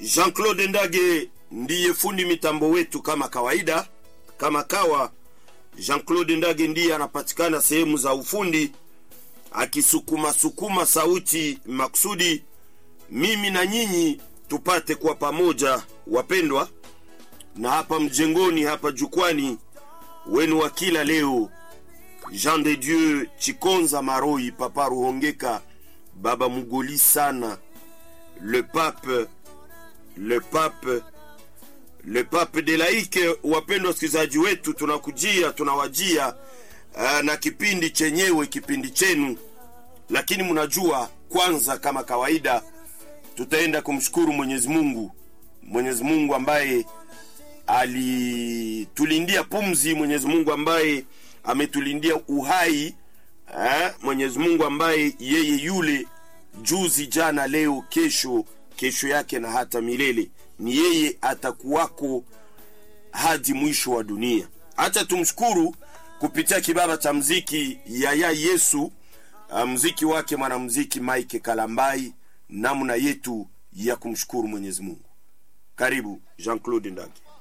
Jean-Claude Ndage ndiye fundi mitambo wetu kama kawaida, kama kawa. Jean-Claude Ndage ndiye anapatikana sehemu za ufundi akisukuma sukuma sauti makusudi mimi na nyinyi tupate kuwa pamoja, wapendwa, na hapa mjengoni, hapa jukwani wenu wa kila leo, Jean de Dieu Chikonza Maroi, Papa Ruhongeka, Baba Mugoli sana, le pape, le pape, le pape de laike. Wapendwa wasikilizaji wetu, tunakujia tunawajia uh, na kipindi chenyewe, kipindi chenu, lakini mnajua, kwanza kama kawaida tutaenda kumshukuru Mwenyezi Mungu, Mwenyezi Mungu ambaye alitulindia pumzi, Mwenyezi Mungu ambaye ametulindia uhai eh, Mwenyezi Mungu ambaye yeye yule juzi, jana, leo, kesho, kesho yake na hata milele, ni yeye atakuwako hadi mwisho wa dunia. Acha tumshukuru kupitia kibaba cha mziki Yaya Yesu, uh, mziki wake mwanamziki Mike Kalambai, namna yetu ya kumshukuru Mwenyezi Mungu. Karibu Jean-Claude Ndage.